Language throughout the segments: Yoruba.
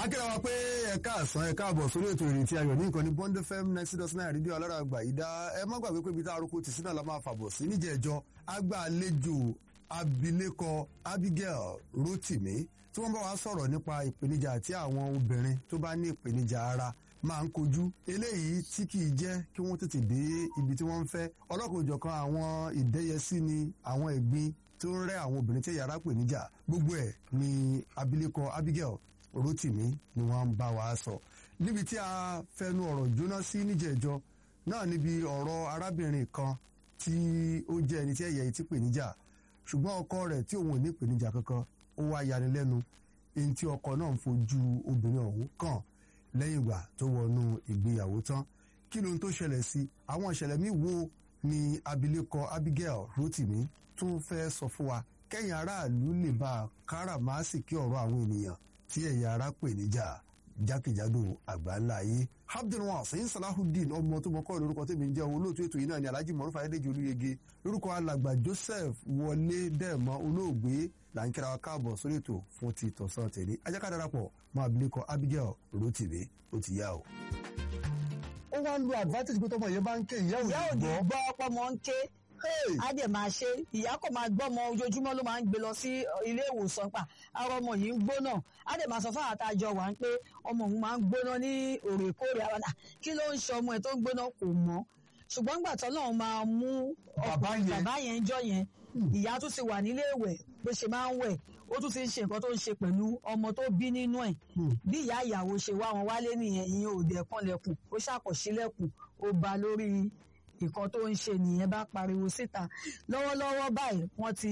akẹ́rẹ́ wa pé ẹ̀ka àsán ẹ̀ka àbọ̀ sórí ètò ìrètí ayọ̀ ní ìkànnì Bond FM ninety dot nine rédíò alára àgbà yìí dá ẹ má gbàgbé pé ibi tá a roko tì sínú àlámà fàbọ̀ sí níjẹ̀ẹ́jọ́ agbàlejò abilékọ Abigail Rotimi tí wọ́n bá wa sọ̀rọ̀ nípa ìpèníjà tí àwọn obìnrin tó bá ní ìpèníjà ara máa ń kojú eléyìí tí kìí jẹ́ kí wọ́n tètè dé ibi tí wọ́n ń fẹ́ ọlọ́kùnjọ̀kan àwọn ìdẹ́yẹsí ni àwọn ẹ̀gbin tó ń rẹ́ àwọn obìnrin tí yàrá pè níjà gbogbo ẹ̀ ni abilékọ Abigail Rotimi ni wọ́n ń bá wa sọ níbi tí a fẹnu ọ̀rọ̀ jóná sí níjẹ̀jọ́ náà níbi ọ̀rọ̀ arábìnrin kan tí ó jẹ́ ẹni tí ẹ̀yà etí pè níjà ṣùgbọ́n ọkọ rẹ̀ tí òun ò ní ìpèníjà kankan ó wá yanilẹ́nu èyí tí ọkọ náà ń fojú obìnrin ọ̀hún kàn lẹ́yìn ìgbà tó wọnú ìgbéyàwó tán kí ló ń tó ṣẹlẹ̀ sí àwọn ìṣẹ̀lẹ̀ míì wo ni abilékọ Abigail Rotimi tún fẹ́ sọ fún wa kẹ́yìn aráàlú lè bá a káràmásìkí ọ̀rọ̀ àwọn ènìyàn tí ẹ̀yà ara pè níjà jákèjádò àgbáńlá ayé abdulwasin salahudeen ọmọ tó mọkọ lórúkọ tèmi ń jẹ́ olóòtú ètò yìí náà ni alhaji mọrúfà ayédèjì olúyege lórúkọ alàgbà joseph wọlé dẹẹmọ olóògbé là ń kíra wa káàbọ̀ sórí ètò fún ti tọ̀sán tẹ̀lé ajáká darapọ̀ mọ́ abilékọ abigail rotimi ó ti yá o. ó wá ń lo advantage pé tọmọ yẹn bá ń ké ìyá ìyá ò ò ní ní gbọ́ gbọ́ ọpọmọ ń ké á dẹ̀ máa ṣe ìyá kò máa gbọ́ ọmọ ojoojúmọ́ ló máa ń gbé lọ sí ilé ìwòsàn pa ara ọmọ yìí ń gbóná á dẹ̀ máa sọ fún àwọn àtàjọ wà ń pé ọmọ òun máa ń gbóná ní òrèkóòrè àwọn náà kí ló ń ṣe ọmọ ẹ̀ tó ń gbóná kò mọ̀ ṣùgbọ́n gbà tó náà máa mú Bàbá ọkùnrin yẹn. bàbá yẹn jọ yẹn ìyá tún ti wà nílé ìwẹ̀ bó ṣe máa ń wẹ̀ ó tún ti ń ṣe nǹkan tó ń ṣe pẹ̀lú ọmọ tó bí nínú ẹ̀ bí ìyá ìyàwó ṣe wá wọn wálé nìyẹn ìyẹn ò dẹ̀ kanlẹ̀kùn ó ṣàkọsílẹ̀kùn ó ba lórí nǹkan tó ń ṣe nìyẹn bá pariwo síta lọ́wọ́lọ́wọ́ báyìí wọ́n ti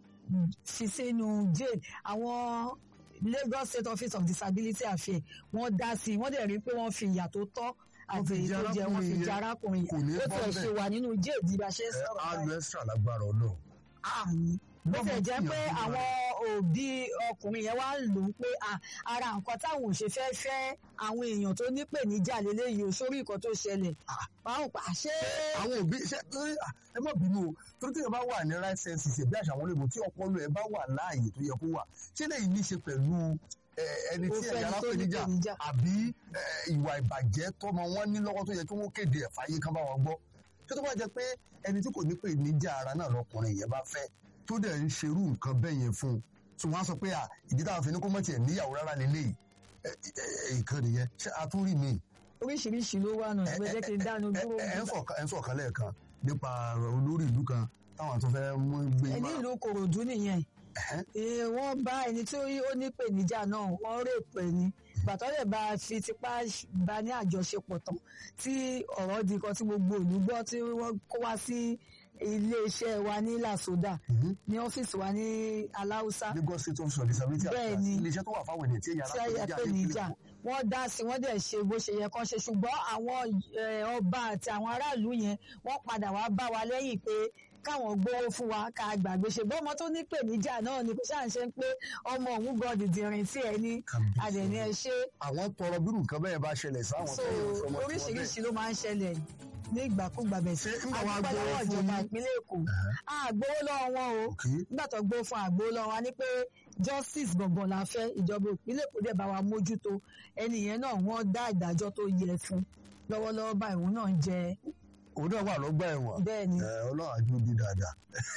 fi sínú jail àwọn Lagos State Office of Disability Affairs wọ́n dá sí i wọ́n dẹ̀ rí i pé wọ́n fi ìyà tó tọ́ àti fi èyí jẹ tó jẹ wọ́n fi arákùnrin jẹ yẹn. arákùnrin Kò ní yẹn ó bọ́ tẹ̀ bẹ́ẹ̀. ṣe wà nínú jail bí a ṣe ń sọ̀rọ̀ á báyìí lu extra lágbára Ọlọ́run. àmì bó Lọ́mọ tẹ̀ jẹ́ tí pé ìyàwó àwọn òbí ọkùnrin yẹn wá ń lò ó pé à, ara nǹkan táwọn ò ṣe fẹ́ fẹ́ àwọn èèyàn tó nípèníjà lélẹ́yìí o sórí nǹkan tó ṣẹlẹ̀ báwọn pa ṣé àwọn òbí ṣe torí à, ẹ má bínú o torí tí ẹ bá wà ní right senses bí àṣà àwọn olóògùn tí ọpọlọ ẹ bá wà láàyè tó yẹ kó wà ṣé lẹ́yìn ní í ṣe pẹ̀lú ẹ, ẹni Ó tí fẹ́ ẹ̀yà ẹni tó arápèníjà nípèníjà. àbí ẹ, ìwà ìbàjẹ́ tọmọ wọn ní lọ́wọ́ tó yẹ kí wọ́n kéde ẹ̀ fàyè kan bá wọn gbọ́ tó tó bá jẹ pé ẹni tí kò ní pè níjà ara náà lọkùnrin yẹn bá fẹ́ tó dẹ̀ ń ṣerú nǹkan bẹ́ẹ̀ yẹn fún un tí wọ́n á sọ pé à ìdí táwọn fi ní kó mọ̀ tiẹ̀ níyàwó rárá lélẹ́yìí ẹ, ẹ, ẹ, ìkan nìyẹn ṣé a tún rí mi oríṣiríṣi ló wà náà ìgbẹ́ jẹ́ kí n dánu dúró ẹ ń sọ̀kan ẹ ń sọ̀kan lẹ́ẹ̀kan nípa olórí ìlú kan táwọn tó fẹ́ mú gbé ẹni ìlú Kòròdú nìyẹn Ee, wọ́n bá ẹni tí ó nípèníjà náà wọ́n rèpọ̀ ẹni gbàtọ́ lè bá a fi tipá bá ní àjọṣepọ̀ tán tí ọ̀rọ̀ di kan tí gbogbo ìlú gbọ́ tí wọ́n kó wá sí iléeṣẹ́ wa ní Làsódà ní ọ́fíìsì wa ní Aláùsá Lagos State Office of Disability Bẹ́ẹ̀ Affairs ni. iléeṣẹ́ tó wà fáwọn ènìyàn tí èyàn tí ayẹ pé níjà wọ́n dá sí wọ́n dẹ̀ ṣe bó ṣe yẹ kán ṣe ṣùgbọ́n àwọn eh, ọba àti àwọn aráàlú yẹn wọ́n padà wá bá wa lẹ́yìn pé káwọn gbowó fún wa ká gbàgbé ṣe bọ́ ọmọ tó ní pèníjà náà ni kò ṣáà ń ṣe pé ọmọ òun gan dìdìrín tí ẹ ní àdẹ̀ní ẹ ṣe àwọn tọrọ bírù nǹkan bẹ́ẹ̀ bá ṣẹlẹ̀ sáwọn so tó yẹ fọmọ tí wọ́n oríṣiríṣi ló máa ń ṣẹlẹ̀ ní ìgbàkúgbà bẹ̀ sí Ṣé nígbà wàá àdúgbò gbowó lọ́wọ́ fún ìjọba yín? ìpínlẹ̀ Èkó àgbowó lọ́wọ́ wọn o Okay. nígbà tó gbó fún àgbo lọ́wọ́ wa ní pé justice gbọ̀ngàn la fẹ́ ìjọba ìpínlẹ̀ Èkó dẹ̀ bá wa mójútó ẹni yẹn náà wọ́n dá ìdájọ́ tó yẹ fún lọ́wọ́lọ́wọ́ báyìí òun náà ń jẹ òun náà wà lọ́gbà ẹ̀wọ̀n bẹ́ẹ̀ ni ẹ, Ọlọ́run àjò bí dáadáa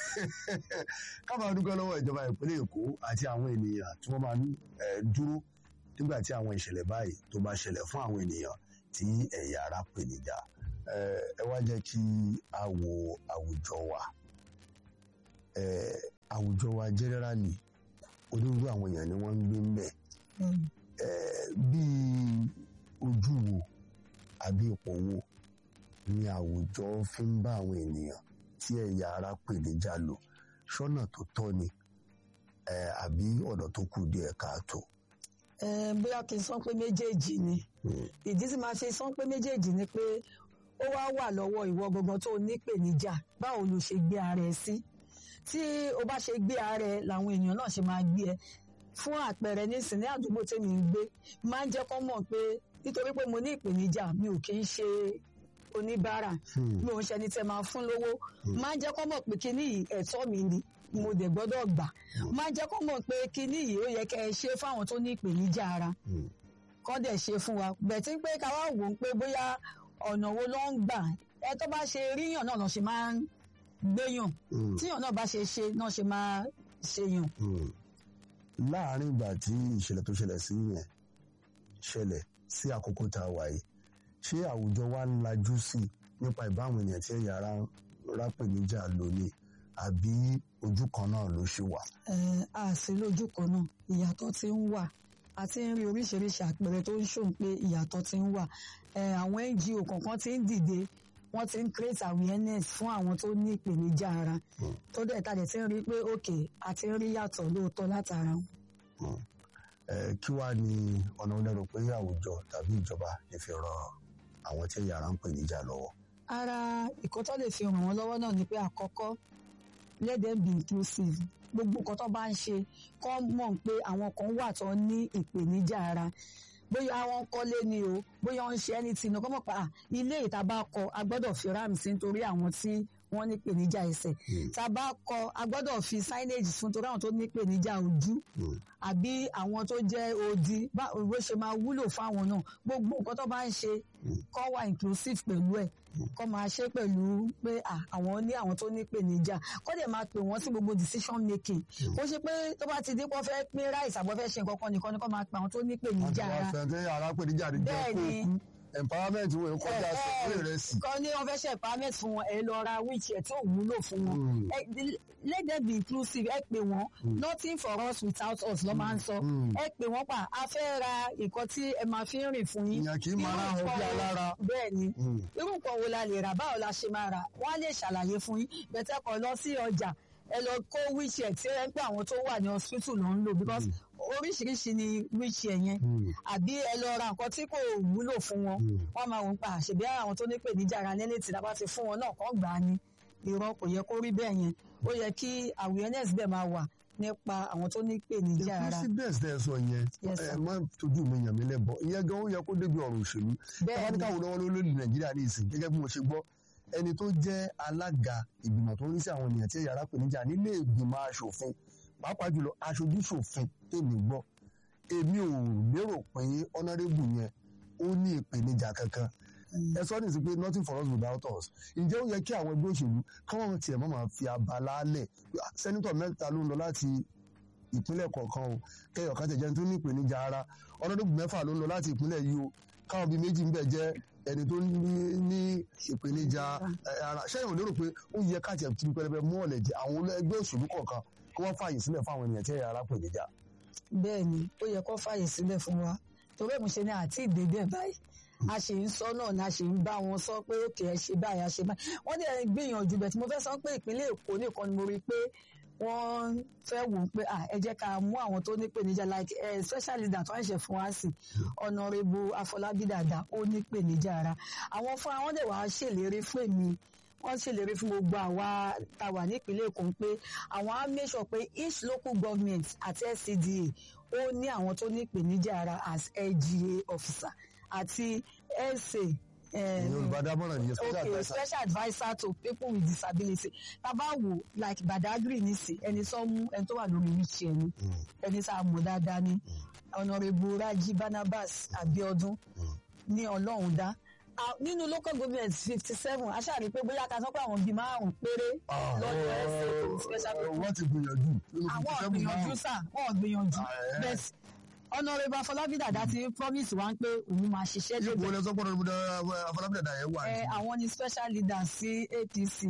ká máa dúpẹ́ lọ́wọ́ ìjọba ìpínlẹ̀ Èkó àti àwọn ènìyàn tí wọ́n máa ń ẹ, dúró nígbà tí àwọn ìṣẹ̀lẹ̀ báyìí tó bá ṣẹlẹ̀ fún àwọn ènìyàn tí ẹ̀yà ara pè níjà ẹ ẹ wá jẹ́ kí a wo àwùjọ wa ẹ, àwùjọ wa generally onírúurú àwọn èèyàn ni wọ́n ń gbé ń bẹ̀ Mm. bí ojú wo àbí ipò wo ni àwùjọ fi ń bá àwọn ènìyàn tí ẹ̀yà ara pè níjà lò ṣọ́nà tó tọ́ ni eh, àbí ọ̀nà tó kù díẹ̀ káàtó. Eh, bóyá kí n sọ pé méjèèjì ni ìdí tí màá ṣe sọ pé méjèèjì ni pé ó wá wà lọ́wọ́ ìwọ gangan tó nípèníjà báwo ló ṣe gbé ara ẹ sí tí o bá ṣe gbé ara ẹ làwọn èèyàn náà ṣe máa gbé ẹ fún àpẹẹrẹ nísìnyí ní àdúgbò tèmi ń gbé máa ń jẹ́ kọ́ mọ̀ pé nítorí pé mo ní ìpèníjà mi ò kì í ṣe oníbàárà mi ò ń ṣẹni tẹ máa fún lówó máa ń jẹ́ kọ́ mọ̀ pé kíní yìí ẹ̀tọ́ mi ni mo dẹ̀ gbọ́dọ̀ gbà máa ń jẹ́ kọ́ mọ̀ pé kíní yìí ó yẹ kẹ́ ẹ ṣe fáwọn tó ní ìpèníjà ara kọ́ dẹ̀ ṣe fún wa bẹ̀tí pé ká wá wò ó pé bóyá ọ̀nà wo ló ń gbà ẹ tó bá ṣe ríyàn náà lọ ṣe máa ń gbéyàn Mm. tíyàn náà bá ṣe ṣe náà ṣe máa ṣèyàn. Mm. láàárín ìgbà tí ìṣẹ̀lẹ̀ tó ṣẹlẹ̀ sí yẹn ṣẹlẹ̀ sí àkókò tá a wà yìí ṣé àwùjọ wa ń lajú sí i nípa ìbáwọn èèyàn tí ẹ̀yà ara rápèníjà lò ní àbí ojú kan náà ló ṣe wà. Eh, a sì lójú kan náà ìyàtọ̀ ti ń wà a ti ń rí oríṣiríṣi àpẹẹrẹ tó ń ṣòun pé ìyàtọ̀ ti ń wà Eh, àwọn NGO kọ̀ọ̀kan ti ń dìde wọ́n ti ń create awareness fún àwọn tó ní ìpèníjà ara tó dẹ̀ tàdé ti ń rí pé òkè a ti ń rí yàtọ̀ lóòótọ́ látara wọn. Eh, kí wàá ní ọ̀nà olóró pé àwùjọ tàbí ìjọba lè fi ran àwọn tí ẹ̀yà ara ń pè níjà lọ́wọ́. ara ìkọ́ tó lè fi ràn wọ́n lọ́wọ́ náà ni pé àkọ́kọ́ let them be inclusive gbogbo nǹkan tó bá ń ṣe kọ́ mọ̀ pé àwọn kan wà tó ní ìpèníjà ara bóyá wọ́n kọ́lé ni o bóyá wọ́n ń ṣe anything náà kọ́ mọ̀ pa à, ilé ìta bá kọ́ a gbọ́dọ̀ fi ram sí nítorí àwọn tí wọ́n ní ìpèníjà ẹsẹ̀ tá a bá kọ́ a gbọ́dọ̀ fi signage fún torí àwọn tó ní ìpèníjà ojú àbí àwọn tó jẹ́ odi bá òwe ṣe máa wúlò fáwọn náà gbogbo nǹkan tó bá ń ṣe kọ́ wà inclusive pẹ̀lú ẹ̀ kọ́ máa ṣe pẹ̀lú pé à, àwọn ní àwọn tó ní ìpèníjà kọ́ dẹ̀ máa pè wọ́n sí gbogbo decision making ó ṣe pé tó bá ti dé pọ́ fẹ́ pín ráìsì àbọ̀ fẹ́ ṣe nǹkan kan nìkan ni kọ́ máa pè àwọn tó ní ìpèníjà àti ara wàá fẹ́ tí ẹ̀yà ara pè níjà rí jẹ́ Bẹ́ẹ̀ kó ni. kú empowerment wo kọjá sọ pé ìrẹsì. kọ́ ní wọ́n fẹ́ ṣe empowerment fún wọn ẹ lọ ra wheelchair tí ò wúlò fún wọn Mm. ẹ di- let them be inclusive ẹ pè wọ́n nothing for us without us ló máa ń sọ Mm. ẹ pè wọ́n pa a fẹ́ ra nǹkan tí ẹ máa fi ń rìn fún yín ìyàn kì í máa Irú rá àwọn bí nǹkan wo- alára. bẹ́ẹ̀ ni Mm. irú nǹkan wo la lè rà báwo la ṣe máa rà wọ́n á lè ṣàlàyé fún yín bẹ̀tẹ̀ kọ́ lọ sí ọjà ẹ lọ kó wheelchair tí ẹ ń pẹ́ àwọn tó wà ní hospital ló ń lò because oríṣiríṣi ni wheelchair yẹn Mm. àbí ẹ lọ ra nǹkan tí kò wúlò fún wọn Mm. wọ́n máa wò ń pa àṣebí àwọn tó ní ìpèníjà ara lẹ́lẹ́ tí lábá ti fún wọn náà kàn gbà á ni irọ́ kò yẹ kó rí bẹ́ẹ̀ yẹn ó yẹ kí awareness bẹ́ẹ̀ máa wà nípa àwọn tó ní ìpèníjà ara president tẹ sọ yẹn Yes, ẹ sir. má tójú mi yàn mí lẹ́bọ̀ ìyẹn gan ó yẹ kó débi ọ̀rọ̀ òṣèlú bẹ́ẹ̀ ni tábàdíkà wò lọ́wọ́ lórí nàìjíríà ní ìsìn gẹ́gẹ́ bí mo ṣe gbọ́ ẹni tó jẹ́ alága ìgbìmọ̀ tó ń rí sí àwọn ènìyàn tí ẹ̀yà ara pè níjà nílé ìgbìmọ̀ aṣòfin pàápàá jùlọ aṣojú ṣòfin tèmi gbọ́ èmi ò lérò pé honourable yẹn ó ní ìpèníjà kankan ẹ sọ ní sí pé nothing for us without us ǹjẹ́ ó yẹ kí àwọn ẹgbẹ́ òṣèlú káwọn tiẹ̀ mọ́ máa fi abala lẹ̀ Ah, sẹ́nitọ̀ mẹ́ta ló ń lọ láti ìpínlẹ̀ kọ̀ọ̀kan o kẹyọ̀ kan tẹ̀jẹ́ tó ní ìpèníjà ara ọlọ́dún mẹ́fà ló ń lọ láti ìpínlẹ̀ yìí o káwọn bíi méjì ń bẹ̀ jẹ́ ẹni tó ní ní ìpèníjà eh, ara ṣẹ́yìn ò lérò pé ó yẹ káàtì ẹ̀ tí pẹlẹbẹ mú ọ̀lẹ̀ jẹ àwọn ẹgbẹ́ òṣèlú kọ̀ọ̀kan kí wọ́n fààyè sílẹ̀ fún àwọn ènìyàn tí ẹ̀yà ara pèníjà. bẹ́ẹ̀ ni ó yẹ kó fàyè sílẹ̀ fún wa torí ẹ̀ mo ṣe ní àti ìdèdè báyìí a ṣe ń sọ náà ni a ṣe ń bá wọn sọ pé òkè ẹ ṣe báyìí a ṣe báyìí wọ́n dẹ̀ ń gbìyànjú bẹ̀ tí mo fẹ́ sọ pé ìpínlẹ̀ Èkó nìkan ni mo rí i pé wọ́n fẹ́ wò ó pé ah, ẹ jẹ́ ká mú àwọn tó ní ìpèníjà like eh, special leader tó ń ṣe fún wa sí Honourable Afọlábí Dàda ó ní ìpèníjà ara àwọn fún àwọn dẹ̀ wá ṣèlérí fún èmi wọ́n ṣèlérí fún gbogbo àwa tá a wà nípínlẹ̀ Èkó pé àwọn á make sure pé each local government àti SCDA ó ní àwọn tó ní ìpèníjà ara as LGA officer àti SA eh, ìyẹn olùbádámọ̀ràn nìyẹn special okay adviser. special adviser to people with disability tábà wò like Badagry nísì ẹni sọ mú ẹni tó wà lórí wheelchair ni Mm. ẹni tá a mọ̀ dáadáa ni Honourable Raji Barnabas Abiodun ní Ọlọ́run dá Ah, nínú local government fifty seven aṣáàrí pé bóyá ká sọ pé àwọn bíi márùn péré Ah, lọ́dọ̀ ẹsẹ̀ tó ní special eh, wọ́n ti gbìyànjú nínú àwọn 57 gbìyànjú márùn-ún. sà wọn gbìyànjú Ah, eh. bẹ́ẹ̀ Honourable Afọlábí Dàda ti promise wa pé òun máa ṣiṣẹ́ ipò lébẹ̀ ilẹ̀ sọ́kpọ̀rọ̀ afọlábídàdà yẹn wà ẹ àwọn ni special leader sí APC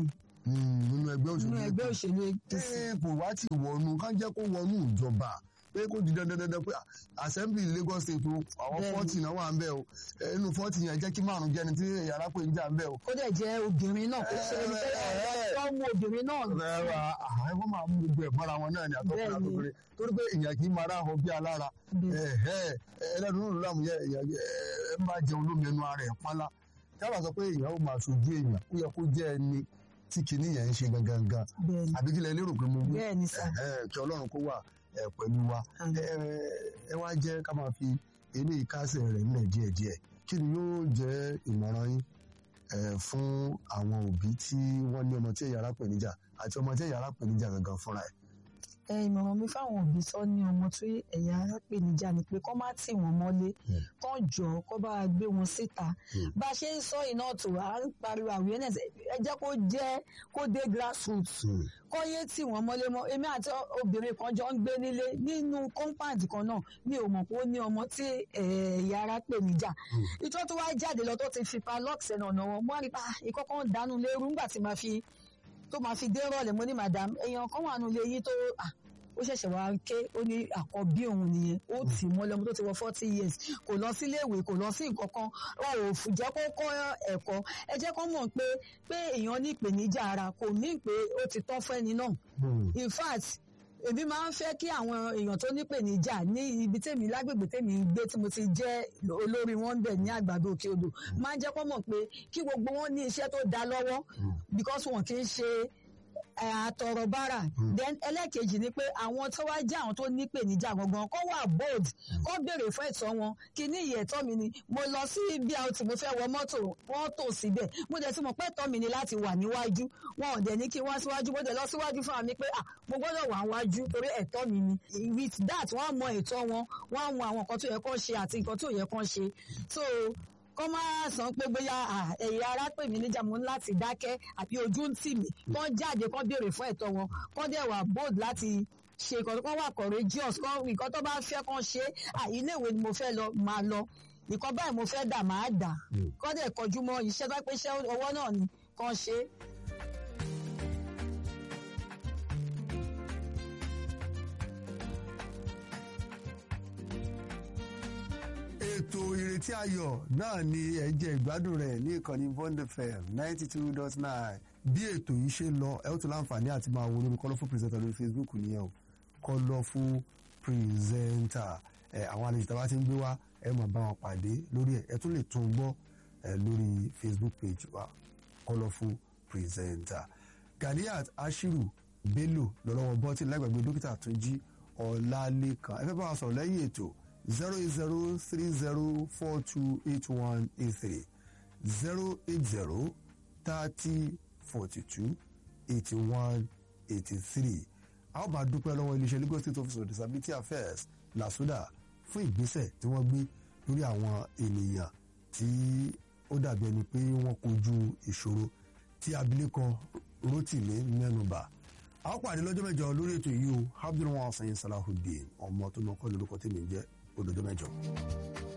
nínú ẹgbẹ́ òṣèlú nínú ẹgbẹ́ òṣèlú APC. ẹ kò wá ti wọnú ká jẹ́ kó wọnú ìjọba pé kó di dandan dandan pé assembly Lagos state o àwọn Bẹ́ẹ̀ni. fọ́ọ̀tì náà wà ń bẹ̀ o Eh, inú fọ́ọ̀tì yẹn jẹ́ kí márùn jẹ́ni tí yàrá pé ń jà ń bẹ̀ o. ó dẹ̀ jẹ́ obìnrin náà kó ṣe ẹni pé tó ń mú obìnrin náà Ẹ̀rọ àwọn ẹ̀fọ́ máa mú gbogbo ẹ̀ mọ́ra wọn náà ni àtọ́kùnrin Bẹ́ẹ̀ni. àtọ́kùnrin torí pé èèyàn kì í máa ráhọ bí alára Bẹ́ẹ̀. ẹ̀hẹ́ ẹlẹ́nu náà láàmú yẹ èèyàn ẹ máa jẹun lómi ẹnu ara ẹ̀ pálá tábà sọ pé èèyàn ó máa ṣojú èèyàn ó yẹ kó jẹ́ ẹni tí kinní yẹn ń ṣe gangan gan bẹ́ẹ̀ ni àbí kílẹ̀ lérò pé mo wí bẹ́ẹ̀ ni sà Ẹ̀hẹ́, kí ọlọ́run kó wà ẹ̀ pẹ̀lú wa Àmín. ẹ ẹ wá jẹ́ ká máa fi eléyìí kásẹ̀ rẹ̀ nílẹ̀ díẹ̀díẹ̀ kí ni yóò jẹ́ ìmọ̀ràn yín ẹ, fún àwọn òbí tí wọ́n ní ọmọ tí ẹ̀yà ara pèníjà àti ọmọ tí ẹ̀yà ara pèníjà gangan fúnra ẹ̀. ìmọ̀ràn mi fáwọn òbí sọ ní ọmọ tí ẹ̀yà ara pè níjà ni pé kọ́ má tì wọ́n mọ́lé kọ́ jọ kọ́ bá gbé wọn síta bá a ṣe ń sọ iná tó à ń pariwo awareness ẹ jẹ́ kó jẹ́ kó dé grassroots kọ́ yé tì wọ́n mọ́lé mọ́ èmi àti obìnrin kan jọ ń gbé nílé nínú compound kan náà mi ò mọ̀ pé ó ní ọmọ tí ẹ̀yà ara pè níjà ìtọ́ tó wá jáde lọ tó ti fi pa lọ́ọ̀sì ẹ̀nà ọ̀nà wọn mo wá rí pa ìkọ́kọ́ ń dánú lérú nígbà tí màá fi tó máa fi dé rọ̀lẹ́ mo ní madam èèyàn kan wà nílé yín tó ó ṣẹ̀ṣẹ̀ wá ké ó ní àkọ́bí òun nìyẹn ó tì mọ́ lọ́mọ tó ti wọ forty years kò lọ sílé ìwé kò lọ sí nǹkan kan wọn ò jẹ́ kó kọ́ ẹ̀kọ́ ẹ jẹ́ kó mọ̀ pé pé èèyàn ní ìpèníjà ara kò ní pé ó ti tán fẹ́ni náà in fact èmi máa ń fẹ́ kí àwọn èèyàn tó nípèníjà ní ibi tèmi lágbègbè tèmi ń gbé tí mo ti jẹ́ olórí wọn bẹ̀ ní àgbàdo òkè odò máa ń jẹ́ kó mọ̀ pé kí gbogbo wọn ní iṣẹ́ tó dá lọ́wọ́ because wọn kì í ṣe àtọ̀rọ̀ bára then ẹlẹ́ẹ̀kejì ni pé àwọn tó wá jẹ́ àwọn tó nípèníjà gangan kó wà bold kó béèrè fún ẹ̀tọ́ wọn kí ní ìyẹ̀ ẹ̀tọ́ mi ni mo lọ sí BRT mo fẹ́ wọ mọ́tò wọ́n tò síbẹ̀ mo dẹ̀ ti mọ̀ pé ẹ̀tọ́ mi ni láti wà níwájú wọn ò dẹ̀ ní kí n wá síwájú mo dẹ̀ lọ síwájú fún mi pé ah mo gbọ́dọ̀ wà níwájú torí ẹ̀tọ́ mi ni with that wọ́n mọ ẹ̀tọ́ wọn wọ́n mọ àwọn nǹkan tó yẹ kó ṣe àti nǹkan tó yẹ kó ṣe so kọ́ máa sàn pé bóyá ẹ̀yà ara pè mí níjà mo ní láti dákẹ́ àbí ojú ń tì mí kọ́ jáde kọ́ béèrè fún ẹ̀tọ́ wọn kọ́ dẹ̀ wà bold láti ṣe nǹkan kọ́ wà courageous kọ́ nǹkan tó bá fẹ́ kọ́ ṣe ilé ìwé ni mo fẹ́ lọ máa lọ nǹkan báyìí mo fẹ́ dà máa dà kọ́ dẹ̀ kọjú mọ́ iṣẹ́ bá pé iṣẹ́ ọwọ́ náà ni kọ́ ṣe. ètò ìrètí ayọ̀ náà ni ẹ jẹ́ ìgbádùn rẹ̀ ní ìkànnì Bond FM ninety two dot nine bí ètò yìí ṣe lọ ẹ ó tún láǹfààní àti máa wo lórí colourful presenter lórí Facebook nìyẹn o colourful presenter ẹ àwọn àlejò tí a bá ti ń gbé wá ẹ máa bá wọn pàdé lórí ẹ ẹ tún lè tún gbọ́ ẹ lórí Facebook page wa colourful presenter Ganiat Ashiru Bello lọ́lọ́wọ́ bọ́tì lágbàgbé dókítà Túnjí Ọlálékan ẹ fẹ́ bá wa sọ̀rọ̀ lẹ́yìn ètò zero eight zero three zero four two eight one eight three zero eight zero thirty forty two eighty one eighty three a ó máa dúpẹ́ lọ́wọ́ iléeṣẹ́ Lagos State Office of Disability Affairs LASUDA fún ìgbésẹ̀ tí wọ́n gbé lórí àwọn ènìyàn tí ó dàbí ẹni pé wọ́n kojú ìṣòro tí abilékọ Rotimi mẹ́nubà a ó pàdé lọ́jọ́ mẹ́jọ lórí ètò yìí o Abdulrahman Sanyí Salahudeen ọmọ tó mọ kọ́ lórúkọ tèmi ń jẹ́ ó dọjọ́ mẹ́jọ.